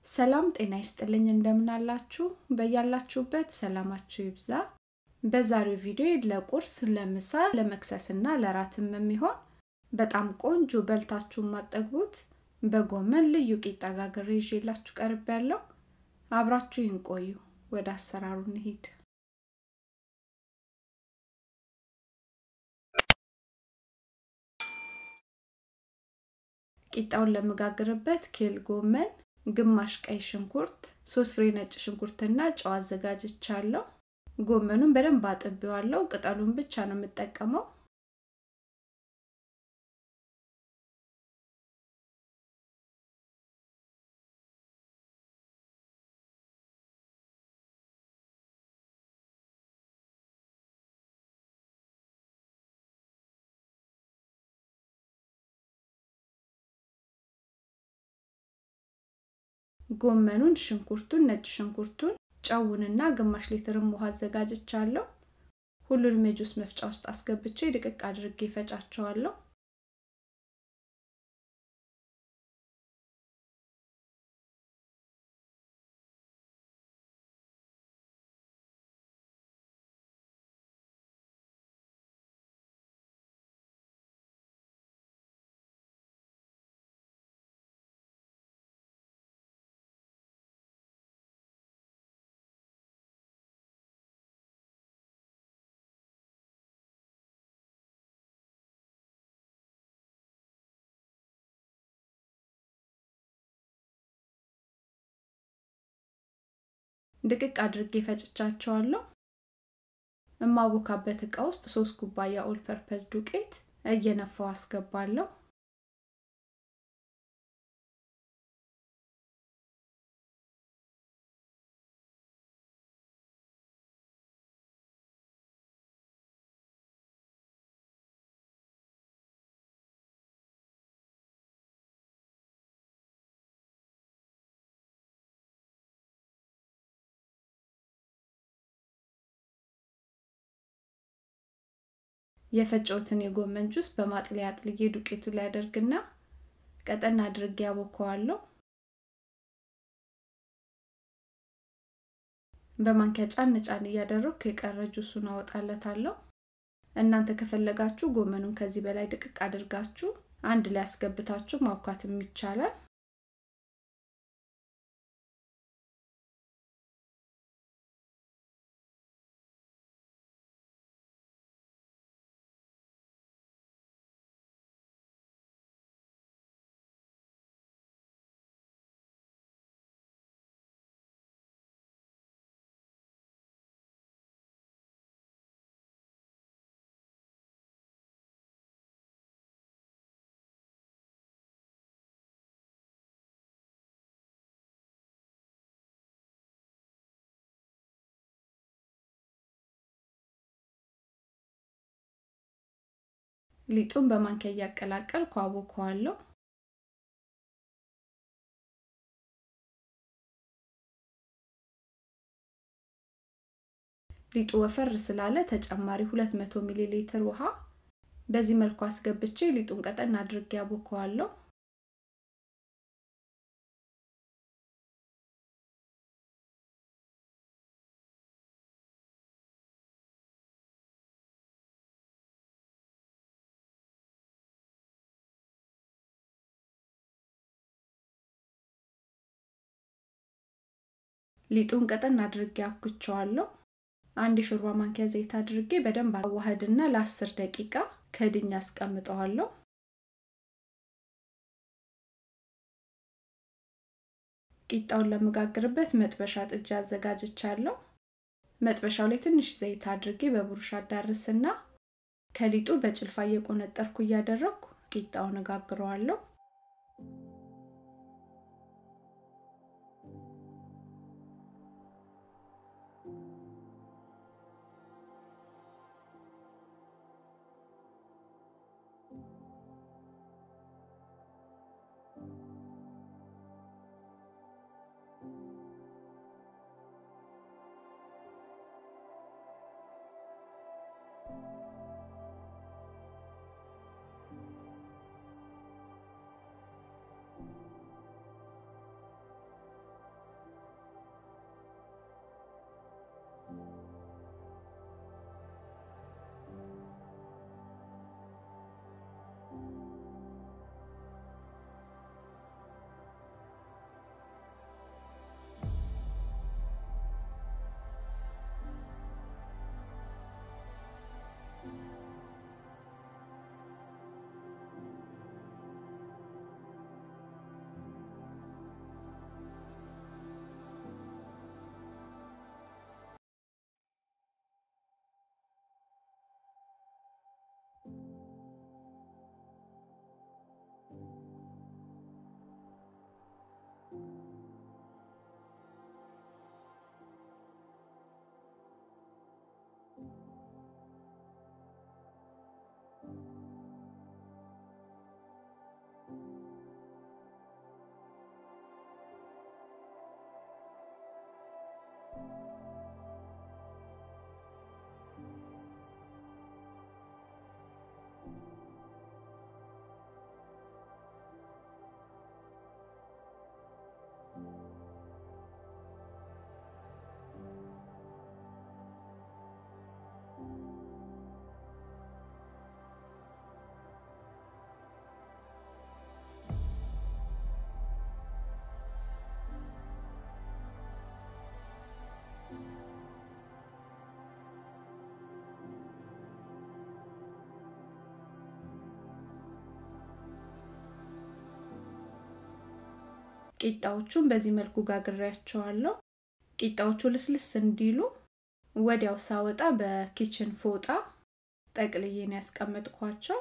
ሰላም ጤና ይስጥልኝ እንደምን አላችሁ? በያላችሁበት ሰላማችሁ ይብዛ። በዛሬው ቪዲዮ ለቁርስ፣ ለምሳ፣ ለመክሰስና ለራትም የሚሆን በጣም ቆንጆ በልታችሁ ማጠግቡት በጎመን ልዩ ቂጣ ጋግሬ ይዤላችሁ ቀርብ ያለው አብራችሁ ይንቆዩ። ወደ አሰራሩ እንሂድ። ቂጣውን ለመጋግርበት ኬል ጎመን ግማሽ ቀይ ሽንኩርት፣ ሶስት ፍሬ ነጭ ሽንኩርትና ጨው አዘጋጅቻለሁ። ጎመኑን በደንብ አጥቤዋለሁ። ቅጠሉን ብቻ ነው የምጠቀመው። ጎመኑን፣ ሽንኩርቱን፣ ነጭ ሽንኩርቱን፣ ጨውንና ግማሽ ሊትርም ውሃ አዘጋጅቻለሁ። ሁሉንም የጁስ መፍጫ ውስጥ አስገብቼ ድቅቅ አድርጌ ፈጫቸዋለሁ። ድቅቅ አድርጌ ፈጭቻቸዋለሁ። እማቦካበት እቃ ውስጥ ሶስት ኩባያ ኦል ፐርፐዝ ዱቄት እየነፋው አስገባለሁ። የፈጨውትን የጎመን ጁስ በማጥለያ አጥልዬ ዱቄቱ ላይ አደርግና ቀጠን አድርጌ ያቦከዋለሁ። በማንኪያ ጫን ጫን እያደረግኩ የቀረ ጁሱን አወጣለታለሁ። እናንተ ከፈለጋችሁ ጎመኑን ከዚህ በላይ ድቅቅ አድርጋችሁ አንድ ላይ አስገብታችሁ ማብካትም ይቻላል። ሊጡን በማንኪያ እያቀላቀልኩ አቦከዋለሁ። ሊጡ ወፈር ስላለ ተጨማሪ 200 ሚሊ ሊትር ውሃ በዚህ መልኩ አስገብቼ ሊጡን ቀጠን አድርጌ አቦከዋለሁ። ሊጡን ቀጠን አድርጌ አብኩቸዋለሁ። አንድ የሾርባ ማንኪያ ዘይት አድርጌ በደንብ አዋህድና ለአስር ደቂቃ ከድኛ አስቀምጠዋለሁ። ቂጣውን ለመጋግርበት መጥበሻ ጥጃ አዘጋጅቻለሁ። መጥበሻው ላይ ትንሽ ዘይት አድርጌ በብሩሽ አዳርስና ከሊጡ በጭልፋ እየቆነጠርኩ እያደረግኩ ቂጣውን እጋግረዋለሁ። ቂጣዎቹን በዚህ መልኩ ጋግሬያቸዋለሁ። ቂጣዎቹ ልስልስ እንዲሉ ወዲያው ሳወጣ በኪችን ፎጣ ጠቅልዬን ያስቀመጥኳቸው።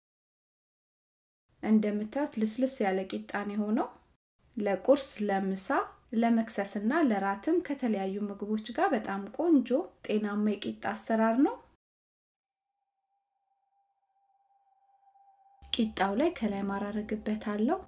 እንደምታዩት ልስልስ ያለ ቂጣን የሆነው ለቁርስ፣ ለምሳ፣ ለመክሰስና ለራትም ከተለያዩ ምግቦች ጋር በጣም ቆንጆ ጤናማ የቂጣ አሰራር ነው። ቂጣው ላይ ከላይ ማራረግበታለሁ።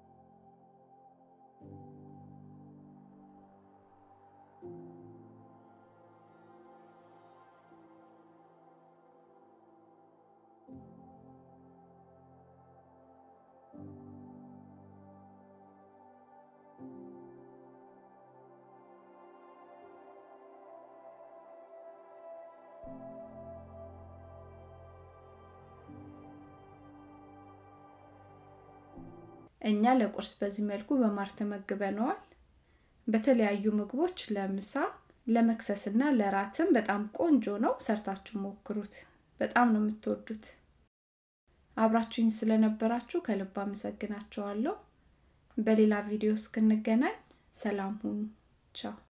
እኛ ለቁርስ በዚህ መልኩ በማር ተመግበነዋል። በተለያዩ ምግቦች ለምሳ፣ ለመክሰስና ለራትም በጣም ቆንጆ ነው። ሰርታችሁ ሞክሩት። በጣም ነው የምትወዱት። አብራችሁኝ ስለነበራችሁ ከልብ አመሰግናችኋለሁ። በሌላ ቪዲዮ እስክንገናኝ ሰላም ሁኑ። ቻው